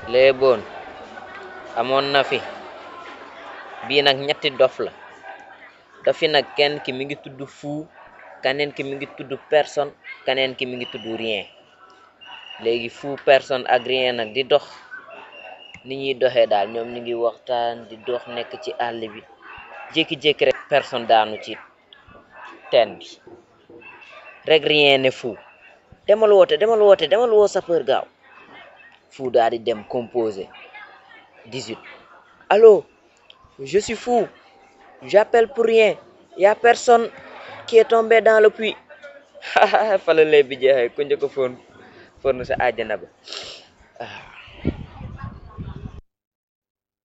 léeboon amoon na fi bii nag ñetti dof la dofi nag kenn ki mi ngi tudd fou kaneen ki mi ngi tudd personne kaneen ki mi ngi tudd rien léegi fou personne ak rien nag di dox ni ñuy doxee daal ñoom ñu ngi waxtaan di dox nekk ci àll bi jékki-jékki rek personne daanu ci teen bi rek rien ne fou demal woote demal woote demal woo sapeur gaaw fou daal di dem composé 18 allô je suis fou j'appelle pour rien y a personne qui est tombé dans le puits fala lay bi jeexee ku njëkk a foon foon sa àjjana ba